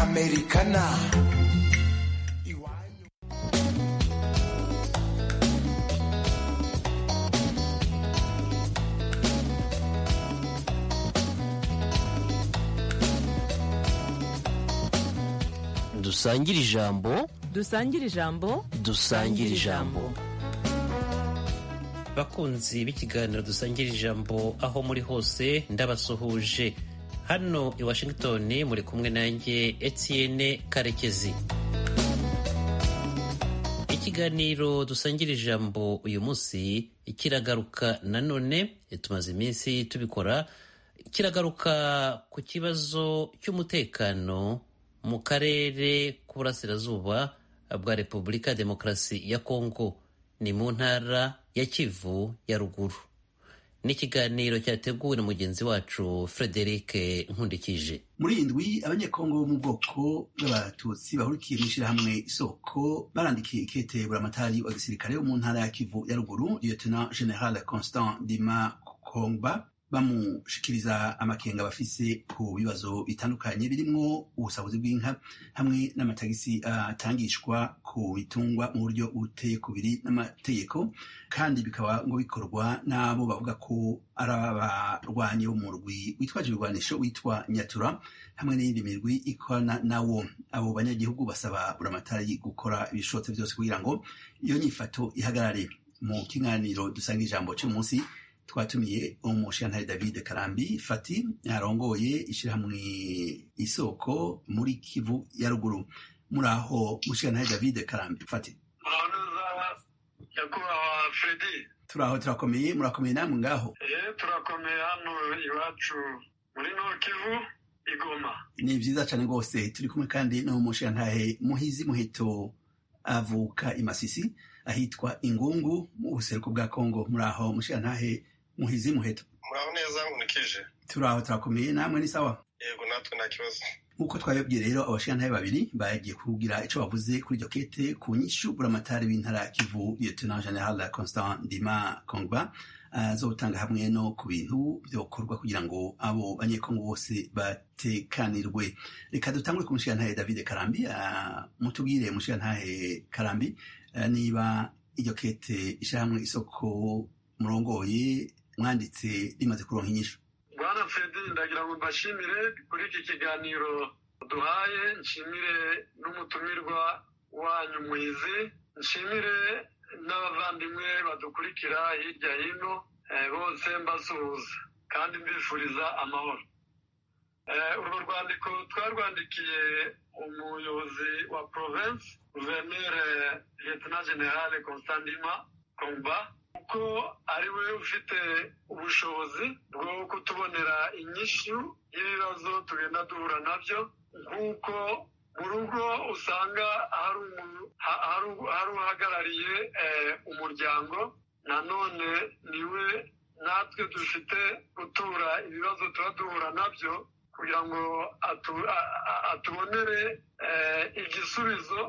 americana dusangire ijambo dusangire ijambo dusangire ijambo bakunzi b'ikiganiro dusangira ijambo aho muri hose ndabasuhuje hano i washington muri kumwe nanjye etienne karekezi ikiganiro dusangira ijambo uyu munsi kiragaruka nanone tumaze iminsi tubikora kiragaruka ku kibazo cy'umutekano mu karere k'uburasirazuba bwa repubulika demokarasi ya kongo ni mu ntara ya kivu ya ruguru ni ikiganiro cyateguwe na mugenzi wacu frederic nkundikije muri iyi ndwi abanyekongo bo mu bwoko bw'abatutsi bahurikiye mu ishyirahamwe isoko barandikiye iketebura amatari wa gisirikare wo mu ntara ya kivu ya ruguru liyetona general constant dima kongba bamushikiriza amakenga bafise ku bibazo bitandukanye birimwo ubusabuzi bw'inka hamwe n'amatagisi atangishwa uh, ku bitungwa mu buryo buteye kubiri n'amategeko kandi bikaba ngo bikorwa n'abo bavuga ko ari abarwanyi bo mu rwi witwaje ibigwanisho witwa nyatura hamwe n'iyindi mirwi ikorana nawo abo banyagihugu basaba buramatari gukora ibishobotse byose kugira ngo iyo nyifato ihagarare mu kiganiro dusanga ijambo cy'uyu munsi twatumiye umushantare david karambi fati yarongoye ishyirahamwe isoko muri kivu ya ruguru muri aho mushantare david karambi fati turaho turakomeye murakomeye namwe ngaho turakomeye hano iwacu muri no kivu igoma ni byiza cyane rwose turi kumwe kandi n'umushantahe muhizi muheto avuka imasisi ahitwa ingungu mu buseruko bwa kongo muri aho mushantahe muhizi muheto muraho neza nkurikije turaho turakomeye namwe ni sawa yego natwe nta kibazo nk'uko twayobye rero abashantahe babiri bagiye kugira icyo bavuze kuri iryo kete ku nyishu buramatari w'intara kivu liyetona general constant dima kongba azotanga hamwe no ku bintu byokorwa kugira ngo abo banyekongo bose batekanirwe reka dutangure ku mushantahe david karambi mutubwire mushantahe karambi niba iryo kete ishyirahamwe isoko murongoye mwanditse rimaze kuronka inyishu bwana fred ndagira ngo mbashimire kuri iki kiganiro duhaye nshimire n'umutumirwa wanyu mwizi nshimire n'abavandimwe badukurikira hirya hino bose mbasuhuza kandi mbifuriza amahoro urwo rwandiko twarwandikiye umuyobozi wa provensi guverineri leta generale constandima komba kuko ari we ufite ubushobozi bwo kutubonera inyishyu y'ibibazo tugenda duhura nabyo nk'uko mu rugo usanga hari uhagarariye umuryango nanone niwe natwe dufite gutura ibibazo tuba duhura nabyo kugira ngo atubonere igisubizo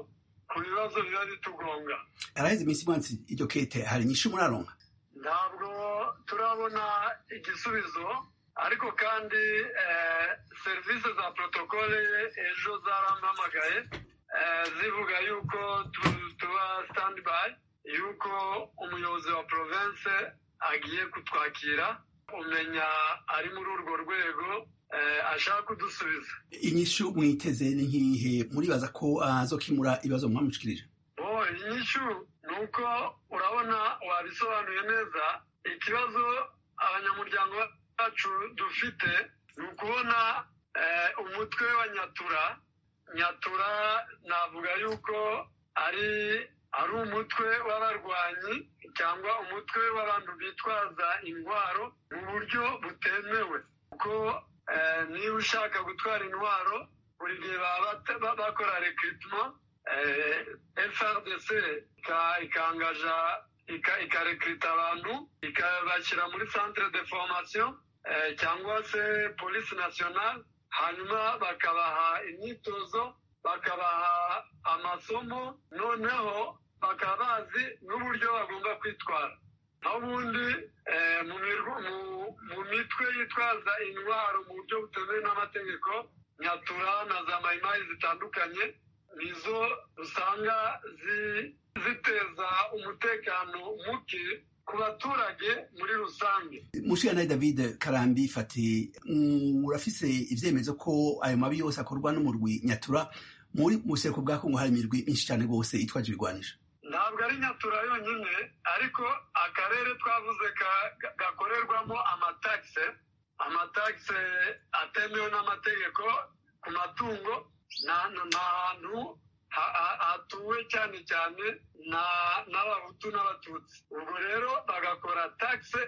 ku bibazo biba bitugonga araheze iminsi mwansi iryo kete hari inyinshi muraronka ntabwo turabona igisubizo ariko kandi serivisi za protokole ejo zarampamagaye zivuga yuko tuba sitandi bayi yuko umuyobozi wa provense agiye kutwakira umenya ari muri urwo rwego ashaka kudusubiza inyishu mwiteze ni nk'ihe muribaza ko azokimura ibibazo mwamushikirije bo inyishu ni uko urabona wabisobanuye neza ikibazo abanyamuryango bacu dufite ni ukubona umutwe wa nyatura nyatura navuga yuko ari ari umutwe w'abarwanyi cyangwa umutwe w'abantu bitwaza intwaro mu buryo butemewe kuko niba ushaka gutwara intwaro buri gihe baba bakora rekiritima frdc ikangaja ikarekirita abantu ikabashyira muri centre de formation cyangwa se polisi nationale hanyuma bakabaha imyitozo bakabaha amasomo noneho bakaba bazi n'uburyo bagomba kwitwara aho ubundi mu mitwe yitwaza intwaro mu buryo butemewe n'amategeko nyatura na za mayimayi zitandukanye nizo usanga zi- ziteza umutekano muke ku baturage muri rusange mushiranayi david karambi fati mm, urafise ivyemeza ko ayo mabi yose akorwa n'umurwi nyatura muri musereko bwa kongo hari imirwi myinshi cyane rwose itwaje ibigwanisho ntabwo ari nyatura yonyine ariko akarere twavuze ka- ga- gakorerwamo amatagise amatagise atemewe n'amategeko ku matungo na- na- ni ahantu ha- ha- hatuwe cyane cyane na- n'abahutu n'abatutsi ubwo rero bagakora tagise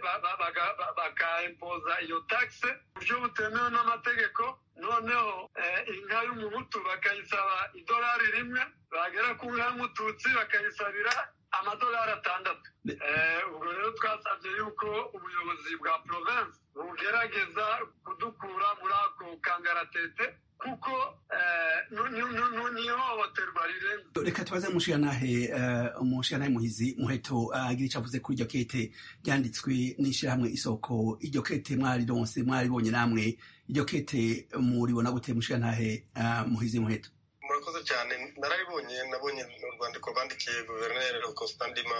bakaimpoza iyo tagise buryo butemewe n'amategeko noneho eh, inka y'umuhutu bakayisaba idolari rimwe bagera ku nka y'umututsi bakayisabira amadolari atandatu Eh, ubwo rero twasabye yuko ubuyobozi bwa province bugerageza kudukura muri ako kangaratete kuko eh, nu- nu- nu- nu- ni ihohoterwa rirenze reka tubaze mushiranahe uh, mushiranahe muhizi muheto uh, agira icyo avuze kuri iryo kete ryanditswe n'ishirahamwe isoko iryo kete mwarironse mwaribonye namwe iryo kete muribona gute mushiranahe uh, muhizi muheto murakoze cyane narayibonye nabonye urwandiko rwandikiye guverineri Kostandima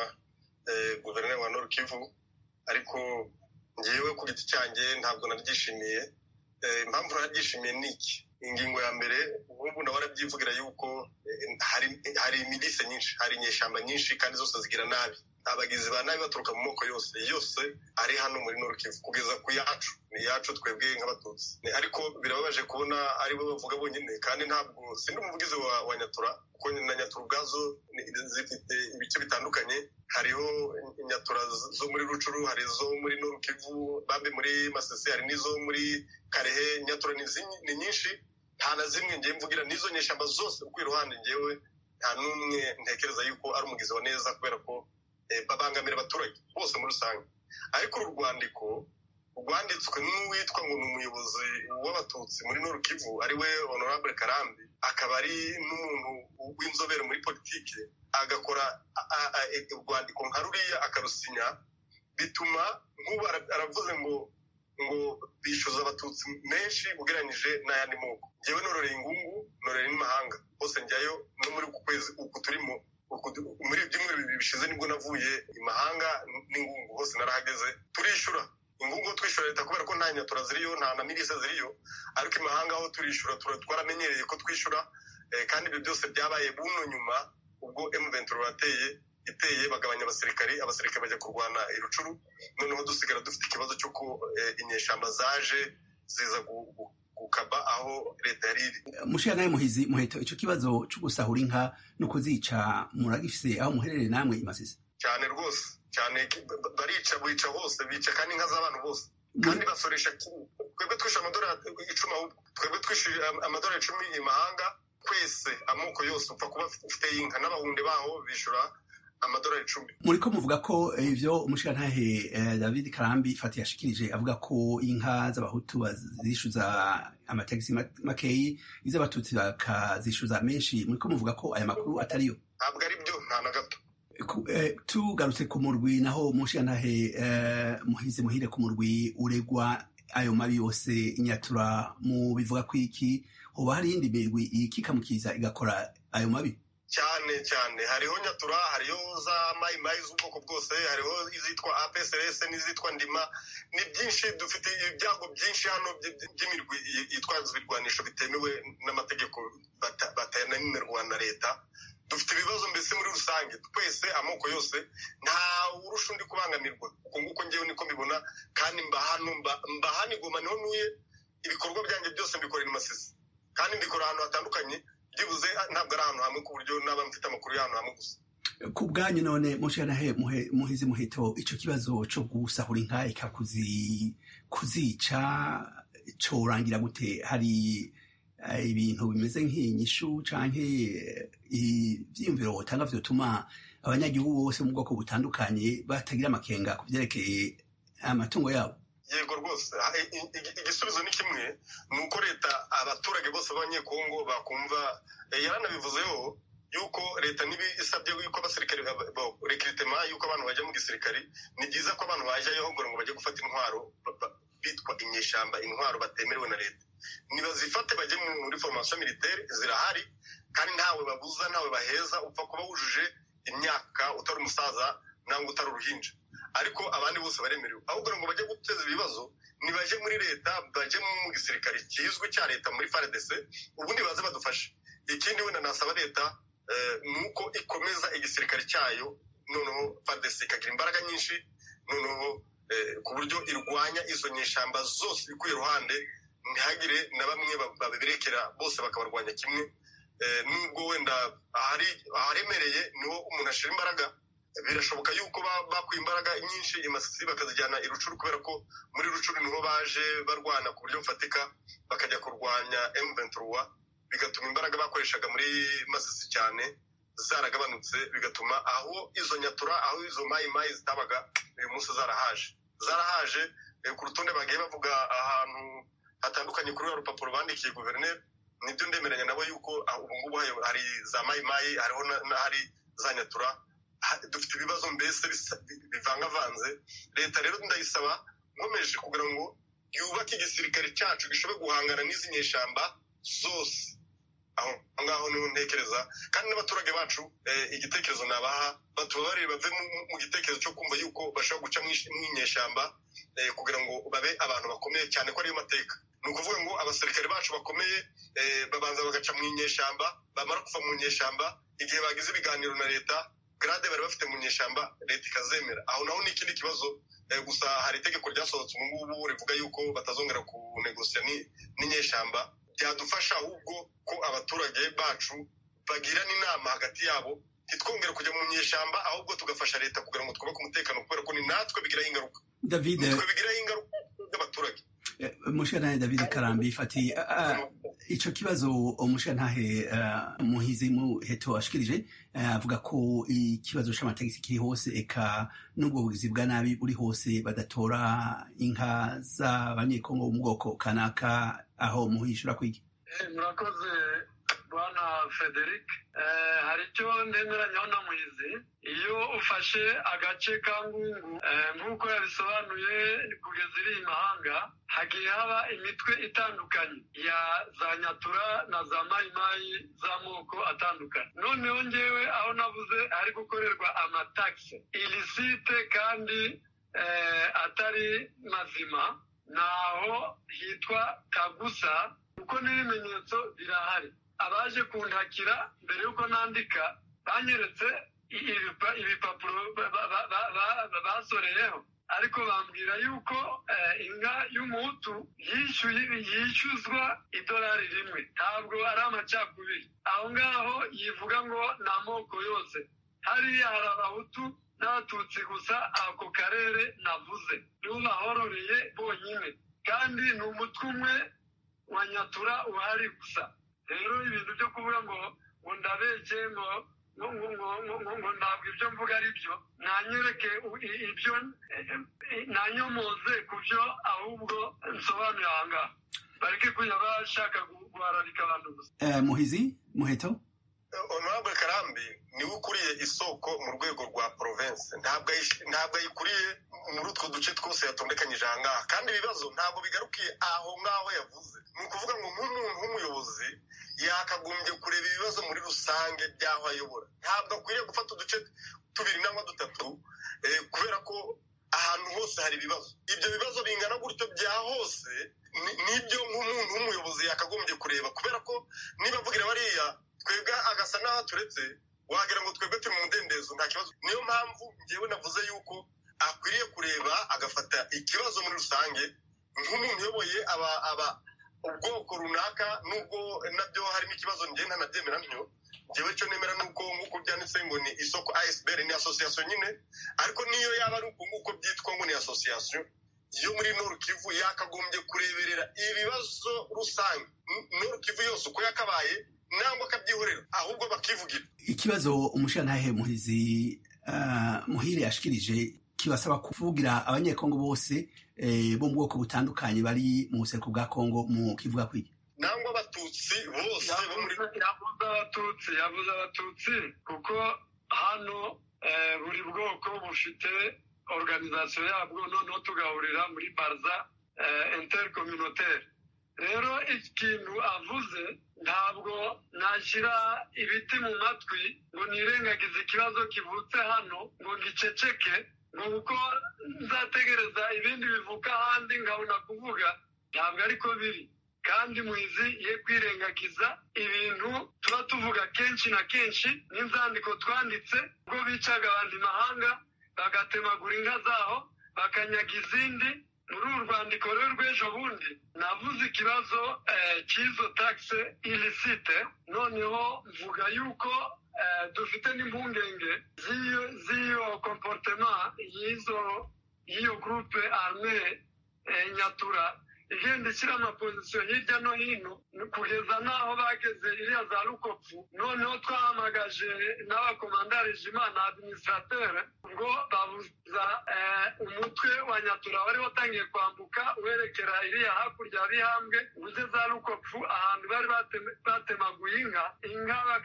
eh, guverineri wa Nord Kivu ariko ngewe ku giti cyanjye ntabwo naryishimiye Eh, impamvu naryishimiye ni iki ingingo ya mbere nk'ubu nawe arabyivugira yuko eh, hari hari imirisi nyinshi hari inyeshyamba nyinshi kandi zose zigira nabi abagizi ba nabi baturuka mu moko yose yose ari hano muri Nord Kivu kugeza ku yacu ni yacu twebwe nk'abatutsi Ni- ariko birababaje kubona ari bo bavuga bonyine kandi ntabwo sindi umuvugizi wa, wa nyatura kuko na nyatura ubwazo ni- zifite ibice bitandukanye hariho nyatura z- zo muri rucuru hari izo muri Nord Kivu bambe muri masisi hari n'izo muri karehe nyatura ni zi- ni nyinshi nta na zimwe ngewe mvugira n'izo nyeshyamba zose uko iruhande ngewe nta n'umwe ntekereza yuko ari umugizi wa neza kubera ko eh, babangamira abaturage bose muri rusange ariko uru rwandiko rwanditswe n'uwitwa ngo ni umuyobozi w'abatutsi muri Nord Kivu ari we honorable karambi akaba ari n'umuntu w'inzobere muri politiki agakora a- a- a- urwandiko nka ruriya akarusinya bituma nk'ubu ara- aravuze ngo ngo bishyuza abatutsi menshi ugereranyije n'ayandi moko ngewe nororeye ingungu nororeye n'imahanga hose njyayo no muri uku kwezi uku turimo uku- muri ibyumweru bibiri bishize nibwo navuye imahanga n'ingungu hose narahageze turishyura ingungu twishyura leta kubera ko nta nyatura ziriyo nta na mirisa ziriyo ariko imahanga aho turishyura tura- twaramenyereye ko twishyura eh, kandi ibyo byose byabaye buno nyuma ubwo emuventura wateye iteye bagabanya abasirikari abasirikare bajya kurwana i rucuru noneho dusigara dufite ikibazo cy'uko eh, inyeshyamba zaje ziza gu- gu- gukaba aho leta yari iri mushiranahe muhizi muheto icyo kibazo cyo gusahura inka no kuzica muragifise aho muherereye namwe i masisi cyane rwose cyane ki- ba- ba- barica bica hose bica kandi inka z'abantu bose kandi basoresha kimwe. twebwe twishyura amadolari icumi ahubwo twebwe twishyura am- amadolari icumi imahanga twese amoko yose upfa kuba ufite inka n'abahunde baho bishyura amadolari icumi muri ko muvuga ko ibyo umushirantahe eh, david karambi fati yashikirije avuga ko inka z'abahutu bazishyuza amatagisi ma- makeyi iz'abatutsi bakazishyuza menshi muri ko muvuga ko aya makuru atariyo ntabwo ari byo nta na gato Ku- eh, tugarutse ku murwi naho umushirantahe eh, muhize muhire ku murwi uregwa ayo mabi yose nyatura mu bivuga ko iki hoba hari iyindi mirwi ikikamukiza igakora ayo mabi cyane cyane hariho nyatura hariho za mayimayi z'ubwoko bwose hariho izitwa apsrs n'izitwa ndima ni byinshi dufite ibyago byinshi hano by- by- by'imirwi yi- yitwaza ibirwanisho bitemewe n'amategeko bata- batanemerwa na leta dufite ibibazo mbese muri rusange twese amoko yose nta urusha undi kubangamirwa uko nguko ngewe niko mbibona kandi mba hano mba- mba hano igoma niho ntuye ibikorwa byanjye byose mbikorera i masisi kandi mbikora ahantu hatandukanye byibuze ntabwo ari ahantu hamwe ku buryo naba mfite amakuru y'ahantu hamwe gusa ku bwanyu none mushanahe muhizi muheto icyo kibazo cyo gusahura inka eka kuzi- kuzica cyorangira gute hari eh, ibintu bimeze nk'inyishu canke ibyiyumviro wotanga vyotuma abanyagihugu bose mu bwoko butandukanye batagira amakenga ku vyerekeye amatungo yabo yego rwose Ah, i- i- igi- igisubizo ni kimwe ni uko leta abaturage bose b'abanyekongo bakumva Eh, yaranabivuzeho yuko leta nibi isabye yuko abasirikare rekiritema yuko abantu bajya mu gisirikari ni byiza ko abantu bajyayo ahubwo ngo bajye gufata intwaro ba- ba- bitwa inyeshyamba intwaro batemerewe na leta nibazifate bajye mu- muri foromasiyo militaire zirahari kandi ntawe babuza ntawe baheza upfa kuba wujuje imyaka utari umusaza nangwa utari uruhinja ariko abandi bose baremerewe ahubwo ngo bajye guteza ibibazo nibaje muri leta bajye mu gisirikare kizwi cya leta muri faredese ubundi baze badufashe ikindi wenda nasaba leta eh, ni uko ikomeza igisirikare cyayo noneho faredese ikagira imbaraga nyinshi noneho eh, ku buryo irwanya izo nyeshyamba zose ikuye iruhande ntihagire na bamwe ba- babirekera bose bakabarwanya kimwe Eh, nubwo wenda ahari- aharemereye niho umuntu ashyira imbaraga birashoboka yuko ba- bakuye imbaraga nyinshi imasisi bakazijyana i rucuru kubera ko muri rucuru niho baje barwana ku buryo bufatika bakajya kurwanya M23 bigatuma imbaraga bakoreshaga muri masisi cyane zaragabanutse bigatuma aho izo nyatura aho izo mayi mayi zitabaga uyu munsi zarahaje zarahaje eh, ku rutonde bagiye bavuga ahantu hatandukanye kuri ruriya rupapuro bandikiye guverineri nibyo ndemeranya nabo yuko ah, ubu ngubu hari- hari za mayimayi hariho na- na- hari za nyatura Ha- dufite ibibazo mbese bisa- bi- bivangavanze leta rero ndayisaba nkomeje kugira ngo yubake igisirikare cyacu gishoboye guhangana n'izi nyeshyamba zose aho aho ngaho niho ntekereza kandi n'abaturage bacu eh, igitekerezo nabaha batubabarire bave mu- mu- mu gitekerezo cyo kumva yuko bashobora guca mu ish- mu inyeshyamba eh, kugira ngo babe abantu bakomeye cyane ko ariyo mateka ni ukuvuga ngo abasirikare bacu bakomeye eh, babanza bagaca mu inyeshyamba bamara kuva mu nyeshyamba igihe bagize ibiganiro na leta garade bari bafite mu nyeshyamba leta ikazemera aho naho ni ikindi kibazo eh, gusa hari itegeko ryasohotse ubu ngubu rivuga yuko batazongera kunegosiya ni- n'inyeshyamba byadufasha ahubwo ko abaturage bacu bagirana inama hagati yabo ntitwongere kujya mu nyeshyamba ahubwo tugafasha leta kugira ngo twubake umutekano kubera ko ni natwe bigiraho ingaruka david nitwe bigiraho ingaruka z'abaturage umushirantahe david karambi fati ah, ah, icyo kibazo umushirantahe muhizi muheto ashikirije ah, avuga ko ikibazo cy'amatagisi kiri hose eka n'ubwo bugizi bwa nabi buri hose badatora inka z'abanyekongo bo mu bwoko kanaka aho muhishura kwigi Eh, murakoze bwana frederic Eh, hari icyo ndemeranyaho na muhizi iyo ufashe agace ka ngungu eh, nk'uko yabisobanuye kugeza iri imahanga hagiye haba imitwe itandukanye ya za nyatura na za mayimayi z'amoko atandukanye noneho ngewe aho navuze hari gukorerwa amatagisi ilisite kandi eh, atari mazima ni aho hitwa kagusa kuko n'ibimenyetso birahari abaje kuntakira mbere y'uko nandika banyeretse i- ibipa- ibipapuro ba- ba- ba- ba- ba- basoreyeho ariko bambwira yuko eh, inka y'umuhutu yishyuye yishyuzwa idolari rimwe ntabwo ari amacakubiri aho ngaho yivuga ngo ni amoko yose hariya hari abahutu n'abatutsi gusa ako karere navuze nibo bahororeye bonyine kandi ni umutwe umwe wa nyatura uhari gusa rero ibintu byo kuvuga ngo ngo ndabeshye ngo ngo ngo ngo ngo ngo ngo ntabwo ibyo mvuga ari byo nanyereke u- i- ibyo eh, eh, nanyomoze ku byo ahubwo nsobanura aha ngaha bareke kujya bashaka gu- guharabika abantu gusa Eh, muhizi muheto Eh, honorable karambi niwe ukuriye isoko mu rwego rwa province ntabwo ayish- ntabwo ayikuriye muri utwo duce twose yatondekanyije aha ngaha kandi ibibazo ntabwo bigarukiye aho ngaho yavuze ni ukuvuga ngo nk'umuntu w'umuyobozi yakagombye kureba ibibazo muri rusange by'aho ayobora ntabwo akwiriye gufata uduce tubiri nangwa dutatu eh, kubera ko ahantu hose hari ibibazo ibyo bibazo bingana gutyo bya hose ni- nibyo nk'umuntu w'umuyobozi yakagombye kureba kubera ko niba avugira bariya twebwe agasa n'aho aturetse wagira ngo twebwe turi mu mudendezo nta kibazo niyo mpamvu ngewe navuze yuko akwiriye kureba agafata ikibazo muri rusange nk'umuntu uyoboye aba aba ubwoko runaka nubwo nabyo harimo ikibazo njye ntanabyemera ntyo ngewe cyo nemera nuko nk'uko byanditse ngo ni isoko asbr ni asosiyasiyo nyine ariko niyo yaba ari uko nguko byitwa ngo ni asosiyasiyo yo muri norukivu yakagombye kureberera ibibazo rusange N- norukivu yose uko yakabaye nangwa akabyihorera ahubwo bakivugira ikibazo umushirantahe muhizi ah, muhire yashikirije kibasaba kuvugira abanyekongo bose eh, bo mu bwoko butandukanye bari mu buseruko bwa kongo mu kivuga kwigi nangwa abatutsi bose bo muri yabuze abatutsi yabuze abatutsi kuko hano eh, buri bwoko bufite organizasiyo yabwo noneho tugahurira muri barza interikomunotere rero ikintu avuze ntabwo nashyira ibiti mu matwi ngo nirengagize ikibazo kivutse hano ngo ngiceceke ngo kuko nzategereza ibindi bivuka ahandi nkabona kuvuga ntabwo ariko biri kandi muhizi ye kwirengagiza ibintu tuba tuvuga kenshi na kenshi n'inzandiko twanditse ubwo bicaga abandi mahanga bagatemagura inka zaho bakanyaga izindi muri uru rwandiko rero rw'ejo bundi navuze ikibazo cy'izo tagisi irisite noneho mvuga yuko dufite n'impungenge z'iyo komporutema y'izo y'iyo gurupe arme nyatura igenda ishyira amapozisiyo hirya no hino kugeza n'aho bageze iriya za rukopfu noneho twahamagaje n'abakomandarije imana adiminisirateri ubwo babuza umutwe wa nyatura wari watangiye kwambuka werekera iriya hakurya ya rihambwe ujye za rukopfu ahantu bari batemaguye inka inka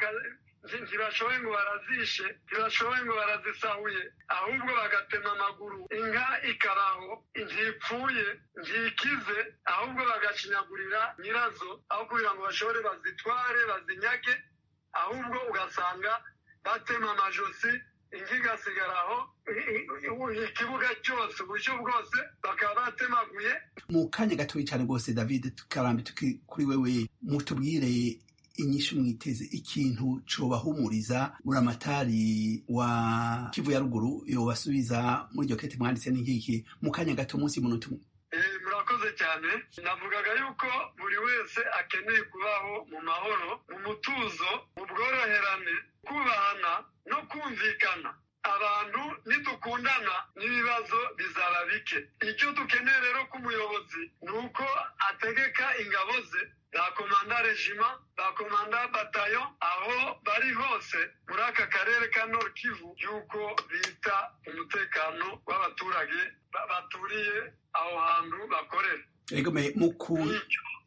ntibashoboye ngo barazishe ntibashoboye ngo barazisahuye ahubwo bagatema amaguru inka ikaraho ntipfuye ntikize ahubwo bagashinyagurira nyirazo aho kugira ngo bashobore bazitware bazinyage ahubwo ugasanga batema amajosi inka igasigara aho ikibuga cyose uburyo bwose bakaba batemaguye mu kanya gatoya cyane rwose david tukarambi kuri wewe mutubwire inyishu mwiteze ikintu cobahumuriza buramatari wa kivu ya ruguru yobasubiza muri iryo kete mwanditse n'ingiki mu kanya gato munsi y'umunota umwe murakoze cyane navugaga yuko buri wese akeneye kubaho mu mahoro mu mutuzo mu bworoherane kubahana no kumvikana abantu nidukundana n'ibibazo bizaba bike icyo dukeneye rero k'umuyobozi ni uko ategeka ingabo ze ba komanda regima ba komanda batayo aho bari hose muri aka karere ka nord kivu y'uko bita umutekano w'abaturage ba- baturiye aho hantu bakorera egome mu ku-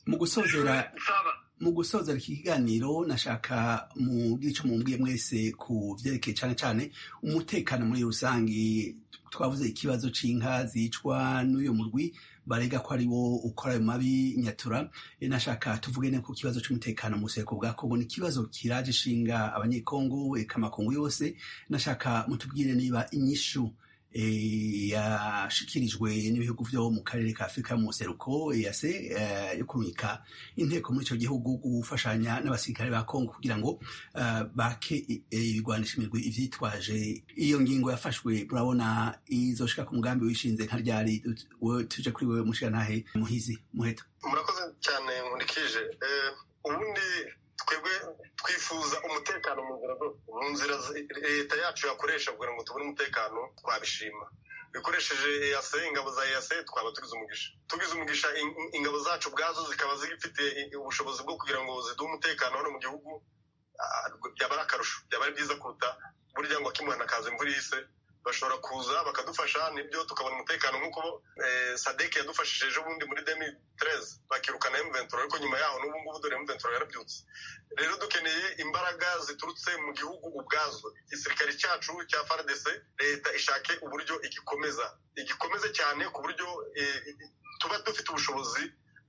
mu gusozera nsaba mu gusozera iki kiganiro nashaka mubwira icyo mumbwiye mwese ku byerekeye cyane cyane umutekano muri rusange twavuze ikibazo cy'inka zicwa n'uyu murwi barega ko ari wo ukora ayo mabi nyatura Eh, nashaka tuvuge ne ku kibazo cy'umutekano mu buseko bwa kongo ni ikibazo kiraje ishinga abanyekongo eka amakongo yose nashaka mutubwire niba inyishu eh, yashikirijwe n'ibihugu byo mu karere ka afurika mu buseruko yase yo kurungika inteko muri icyo gihugu gufashanya n'abasirikare ba kongo kugira ngo eh, bake ibigwanisha imigwi ivyitwaje iyo ngingo yafashwe murabona izoshika ku mugambi wishinze nka ryari Tut- we- tuje kuri wewe mushikanahe muhizi muheto murakoze cyane nkurikije Eh, ubundi twebwe twifuza umutekano mu nzira zose mu nzira zi- leta yacu yakoresha kugira ngo tubone umutekano twabishima bikoresheje eyase ingabo za eyase twaba tugize umugisha tugize umugisha in- in- ingabo zacu ubwazo zikaba zifite i- i- ubushobozi bwo kugira ngo ziduhe umutekano hano mu gihugu ah, byaba ari akarusho byaba ari byiza kuruta burya ngo akimwana akaza imvura ihise bashobora kuza bakadufasha nibyo tukabona umutekano nk'uko eh, sadeke yadufashije ejo bundi muri demi tereze bakirukana emuventura ariko nyuma yaho n'ubu ngubu dore emuventura yarabyutse rero dukeneye imbaraga ziturutse mu gihugu ubwazo igisirikare cyacu cya faradese leta ishake uburyo igikomeza igikomeze cyane ku buryo eh, tuba dufite ubushobozi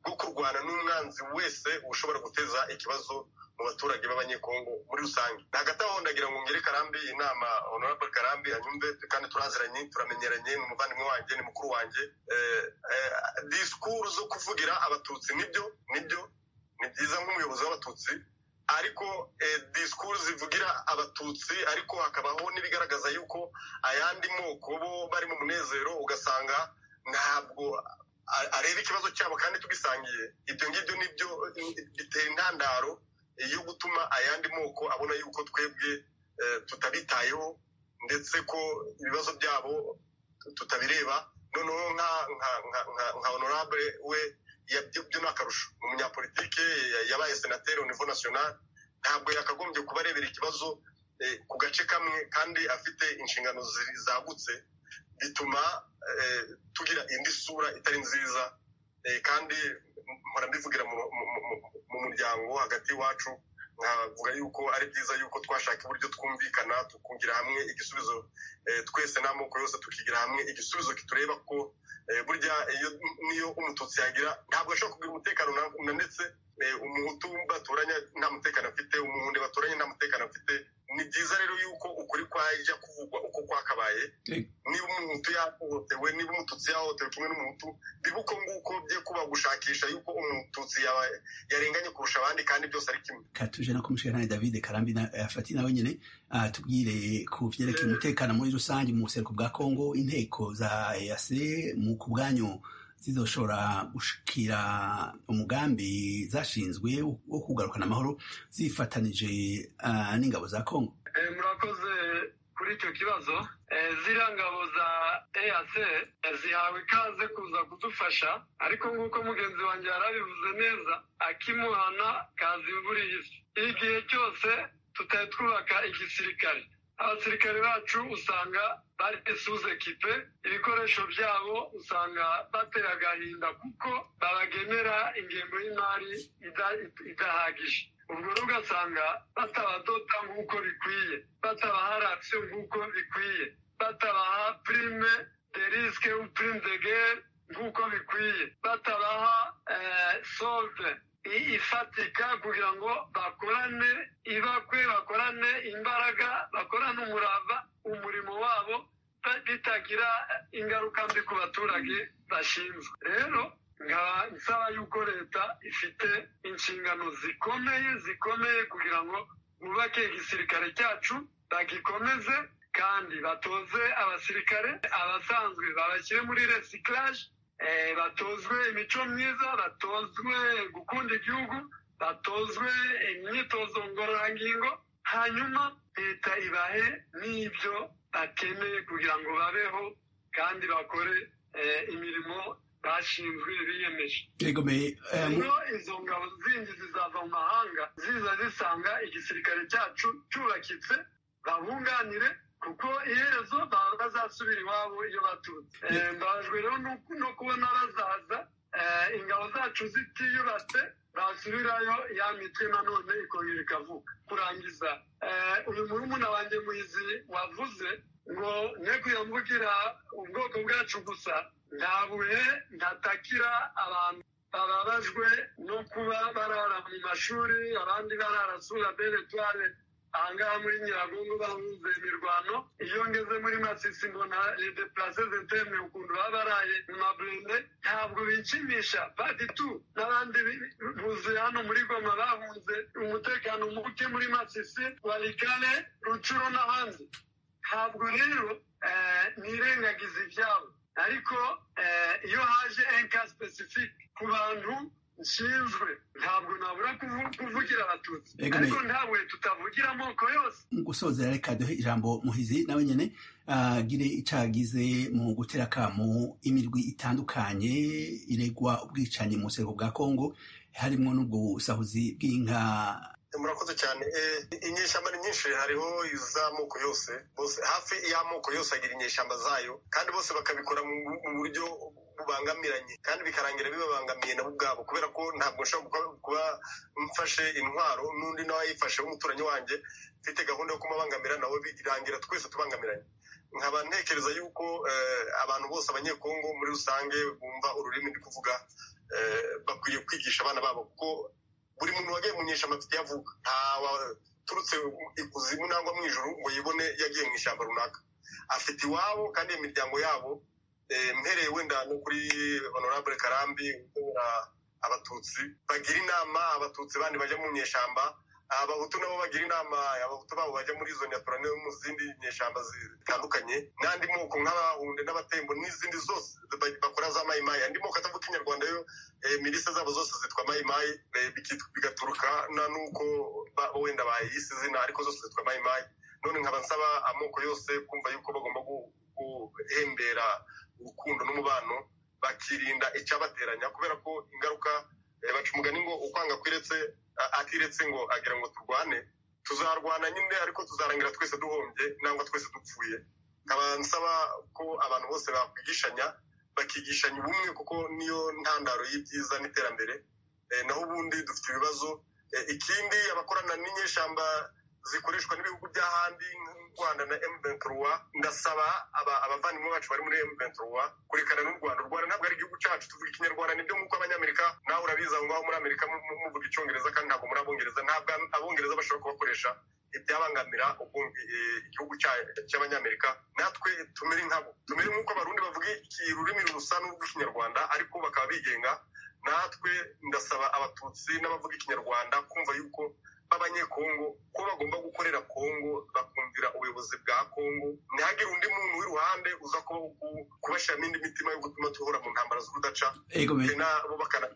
bwo kurwana n'umwanzi wese ushobora guteza ikibazo mu baturage b'abanyekongo muri rusange hagati aho ndagira ngo ngire karambi inama honorable karambi anyumve kandi turaziranye turamenyeranye ni umuvandimwe wanjye ni mukuru wanjye eh, eh, disikuru zo kuvugira abatutsi nibyo nibyo ni byiza nk'umuyobozi w'abatutsi ariko eh, disikuru zivugira abatutsi ariko hakabaho n'ibigaragaza yuko ayandi moko bo bari mu munezero ugasanga ntabwo a- areba ikibazo cyabo kandi tugisangiye ibyo ngibyo nibyo eh, bitera intandaro yo gutuma ayandi moko abona yuko twebwe eh, tutabitayeho ndetse ko ibibazo byabo tutabireba noneho nka nka nka nka- nka honorable we yabyo byo ni akarusho ni umunyapolitike ya- yabaye senateri au niveau national ntabwo yakagombye kuba arebera ikibazo eh, ku gace kamwe kandi afite inshingano zi- zagutse bituma eh, tugira indi sura itari nziza Eh, kandi mpora mbivugira mu mu- mu- mu- mu muryango hagati iwacu nkavuga yuko ari byiza yuko twashaka uburyo twumvikana tukungira hamwe igisubizo eh, twese n'amoko yose tukigira hamwe igisubizo kitureba ko burya iyo niyo umututsi yagira ntabwo ashobora kugira umutekano ndetse umuhutu baturanye nta mutekano afite umuhundi baturanye nta mutekano afite ni byiza rero yuko ukuri kwajya kuvugwa uko kwakabaye niba umuhutu yahohotewe niba umututsi yahohotewe kimwe n'umuhutu biba uko nguko bye kuba gushakisha yuko umututsi yarenganye kurusha abandi kandi byose ari kimwe katuje no kumushyirana david karambi na afati nawe nyine tubwire ku byerekeye umutekano muri rusange mu buseruko bwa kongo inteko za eyase mu ku bwanyu zizoshobora gushikira umugambi zashinzwe wo kugarukana amahoro zifatanije n'ingabo za kongo murakoze kuri icyo kibazo ziriya ngabo za eyase zihawe ikaze kuza kudufasha ariko nk'uko mugenzi wanjye yarabivuze neza akimuhana kaza imvura isi igihe cyose tutari twubaka igisirikare abasirikare bacu usanga bari suze kipe ibikoresho byabo usanga batera agahinda kuko babagenera ingengo y'imari idahagije ubwo rero ugasanga batabadoda nk'uko bikwiye batabaha radiyo nk'uko bikwiye batabaha purime de risike purime de gere nk'uko bikwiye batabaha sove ifatika kugira ngo bakorane ibakwe bakorane imbaraga bakorane umurava umurimo wabo bitagira ingaruka mbi ku baturage bashinzwe rero nkaba nsaba yuko leta ifite inshingano zikomeye zikomeye kugira ngo bubake igisirikare cyacu bagikomeze kandi batoze abasirikare abasanzwe babashyire muri resikaraje batozwe imico myiza batozwe gukunda igihugu batozwe imyitozo ngororangingo hanyuma leta ibahe n'ibyo bakeneye kugira ngo babeho kandi bakore imirimo bashinzwe biyemeje rero izo ngabo zindi zizaza mu mahanga ziza zisanga igisirikare cyacu cyubakitse babunganire kuko iherezo baba bazasubira iwabo iyo baturutse mbabajwe rero no kubona bazaza ingabo zacu zitiyubatse basubirayo ya mitwe nanone ikongera ikavuga kurangiza uyu murumuna wanjye muhizi wavuze ngo ne kuyambukira ubwoko bwacu gusa nta buhe ntatakira abantu bababajwe no kuba barara mu mashuri abandi barara sura beretware ahangaha muri nyiragongo bahuze imirwano iyo ngeze muri masisi mbona lede purase zeteme ukuntu baba baraye mu maburende ntabwo bikinisha baditu n'abandi buzuye hano muri goma bahunze umutekano muke muri masisi warikare rucuro n'ahandi ntabwo rero nirengagiza ibyabo ariko iyo haje enka sipesifike ku bantu nshinzwe ntabwo nabura kuvugira abatutsi ariko ntawe tutavugira amoko yose mu gusoza reka duhe ijambo muhizi nawe nyine gire icagize mu gutera akamu imirwi itandukanye iregwa ubwicanyi mu buseruko bwa kongo harimo n'ubwo busahuzi bw'inka murakoze cyane inyeshyamba ni nyinshi hariho iz'amoko yose bose hafi y'amoko yose agira inyeshyamba zayo kandi bose bakabikora mu buryo bubangamiranye kandi bikarangira bibabangamiye nabo ubwabo kubera ko ntabwo nshobora kuba mfashe intwaro n'undi nawe ayifashe w'umuturanyi wanjye mfite gahunda yo kumubangamira nawe birangira twese tubangamiranye nkaba ntekereza yuko abantu bose abanyekongo muri rusange bumva ururimi ndi kuvuga bakwiye kwigisha abana babo kuko buri muntu wagiye mu nyeshyamba afite iyo avuga ntawaturutse ikuzimu nangwa mu ijoro ngo yibone yagiye mu ishyamba runaka afite iwabo kandi imiryango yabo mpereye wenda no kuri honorable karambi abatutsi bagira inama abatutsi bandi bajya mu nyeshyamba abahutu nabo bagira inama abahutu babo bajya muri izo nyatura no mu zindi nyeshyamba zitandukanye n'andi moko nk'abahunde n'abatembo n'izindi zose bakora za mayimayi andi moko atavuga ikinyarwanda yo mirise zabo zose zitwa mayimayi bigaturuka na n'uko wenda bayise izina ariko zose zitwa mayimayi none nkaba nsaba amoko yose kumva yuko bagomba guhembera urukundo n'umubano bakirinda icyabateranya kubera ko ingaruka baca umugani ngo ukwanga kwiretse atiretse ngo agira ngo turwane tuzarwana nyine ariko tuzarangira twese duhombye nangwa twese dupfuye nkaba nsaba ko abantu bose bakwigishanya bakigishanya ubumwe kuko niyo ntandaro y'ibyiza n'iterambere naho ubundi dufite ibibazo ikindi abakorana n'inyeshyamba zikoreshwa n'ibihugu by'ahandi nk'u rwanda na emuventuruwa ndasaba abavandimwe bacu bari muri emuventuruwa kurekana n'u rwanda u rwanda ntabwo ari igihugu cyacu tuvuga ikinyarwanda nibyo nk'uko abanyamerika nawe urabizi aho ngaho muri amerika muvuga icyongereza kandi ntabwo muri abongereza ntabwo abongereza bashobora kubakoresha ibyabangamira igihugu cy'abanyamerika natwe tumere nkabo tumere nk'uko abarundi bavuga ururimi rusa n'urw'ikinyarwanda ariko bakaba bigenga natwe ndasaba abatutsi n'abavuga ikinyarwanda kumva yuko b'abanyekongo ko bagomba gukorera kongo bakumvira ubuyobozi bwa kongo ntihagire undi muntu w'iruhande uza kubashyiramo indi mitima yo gutuma duhura mu ntambara z'urudaca nabo bakana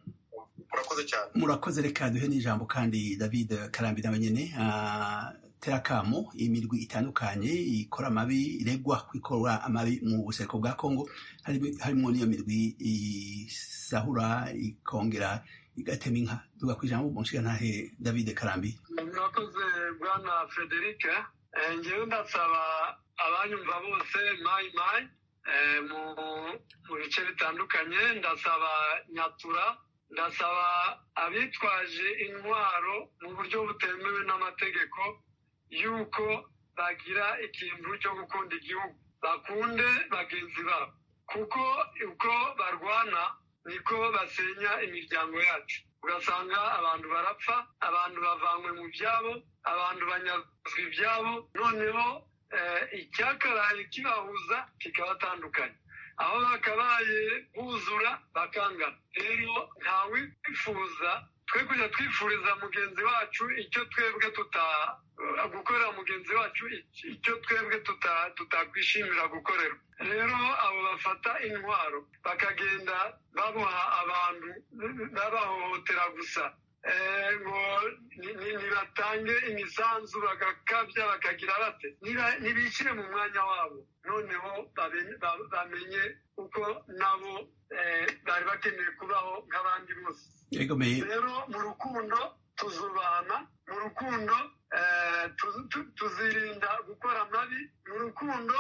murakoze cyane murakoze reka duhe n'ijambo kandi david karambi nawe nyine terakamu imirwi itandukanye ikora amabi iregwa kwikora amabi mu busereko bwa kongo harimo n'iyo mirwi isahura ikongera igatema inka duga ku ijambo munshiga ntahe david karambi murakoze bwana frederic ngewe ndasaba abanyumva bose mayi mayi mu bice bitandukanye ndasaba nyatura ndasaba abitwaje intwaro mu buryo butemewe n'amategeko y'uko bagira ikintu cyo gukunda igihugu bakunde bagenzi babo kuko uko barwana niko basenya imiryango yacu ugasanga abantu barapfa abantu bavanywe mu byabo abantu banyazwa ibyabo noneho icyakaraye kibahuza kikabatandukanya aho bakabaye buzura bakangana rero ntawifuza twe kujya twifuriza mugenzi wacu icyo twebwe tuta gukorera mugenzi wacu icyo twebwe tutakwishimira gukorerwa rero abo bafata intwaro bakagenda baboha abantu babahohotera gusa ngo ntibatange imisanzu bagakabya bakagira bate ntibishyire mu mwanya wabo noneho bamenye uko nabo bari bakeneye kubaho nk'abandi bose rero mu rukundo tuzubana mu rukundo tuzirinda gukora amabi mu rukundo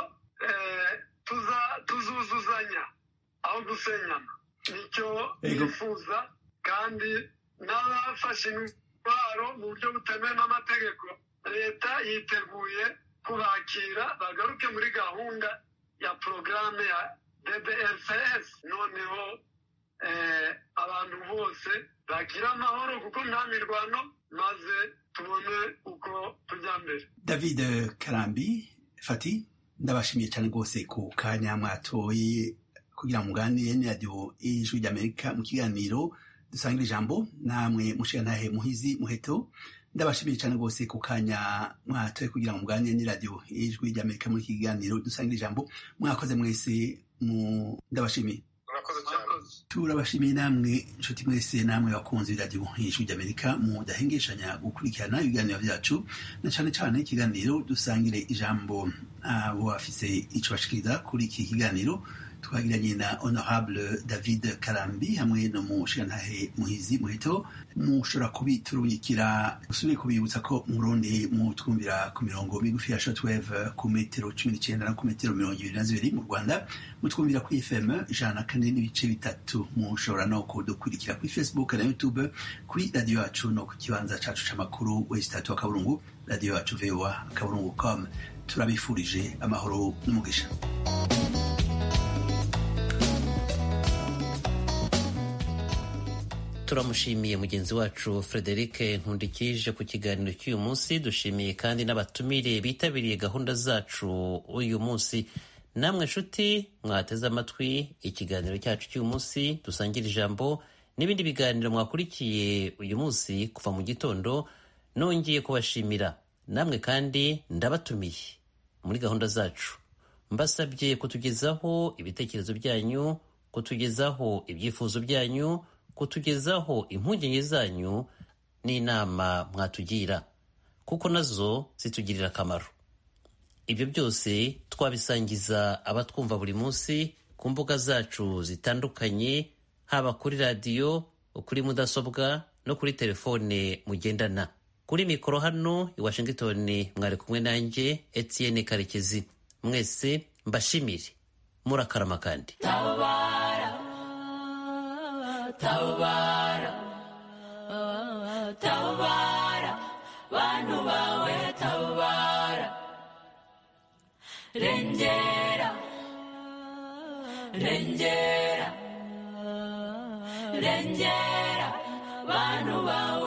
tuzuzuzanya aho gusenyana nicyo bifuza kandi n'abafashe intwaro mu buryo butemewe n'amategeko leta yiteguye kubakira bagaruke muri gahunda ya porogaramu ya ddrcs noneho abantu bose bagira amahoro kuko nta mirwano maze tubone uko tujya mbere david karambi fati ndabashimiye cyane rwose ku kanya mwatoye kugira ngo muganire na radiyo y'ijwi ry'amerika mu kiganiro dusangira ijambo namwe mushiga ntahe muhizi muheto ndabashimiye cyane rwose ku kanya mwatoye kugira ngo muganire n'iradiyo y'ijwi ry'amerika muri iki kiganiro dusangira ijambo mwakoze mwese ndabashimiye turabashimiye namwe inshuti mwese namwe bakunze iradiyo y'ijwi ry'amerika mudahengeshanya gukurikirana ibiganiro byacu na cyane cyane ikiganiro dusangire ijambo abo bafise icyo bashikiriza kuri iki kiganiro twagiranye na honorable david karambi hamwe no mushirantahe muhizi muheto mushobora kubiturukira usubire kubibutsa ko murundi mutwumvira ku mirongo migufi ya shotwave ku metero cumi n'icyenda no ku metero mirongo ibiri na zibiri mu rwanda mutwumvira kuri fm ijana na kane n'ibice bitatu mushobora no kudukurikira kuri facebook na youtube kuri radiyo yacu no ku kibanza cyacu cy'amakuru wesi tatu akaburungu radiyo yacu voa akaburungu com turabifurije amahoro n'umugisha turamushimiye mugenzi wacu frederic nkundikije ku kiganiro cy'uyu munsi dushimiye kandi n'abatumire bitabiriye gahunda zacu uyu munsi namwe nshuti mwateze amatwi ikiganiro cyacu cy'uyu munsi dusangire ijambo n'ibindi biganiro mwakurikiye uyu munsi kuva mu gitondo nongeye kubashimira namwe kandi ndabatumiye muri gahunda zacu mbasabye kutugezaho ibitekerezo byanyu kutugezaho ibyifuzo byanyu kutugezaho impungenge zanyu n'inama mwatugira kuko nazo zitugirira akamaro ibyo byose twabisangiza abatwumva buri munsi ku mbuga zacu zitandukanye haba kuri radiyo kuri mudasobwa no kuri telefone mugendana kuri mikoro hano i washington mwari kumwe nanjye etienne karekezi mwese mbashimire murakarama kandi Taubara, Taubara, bantu bawe tabara rengera rengera rengera bantu bawe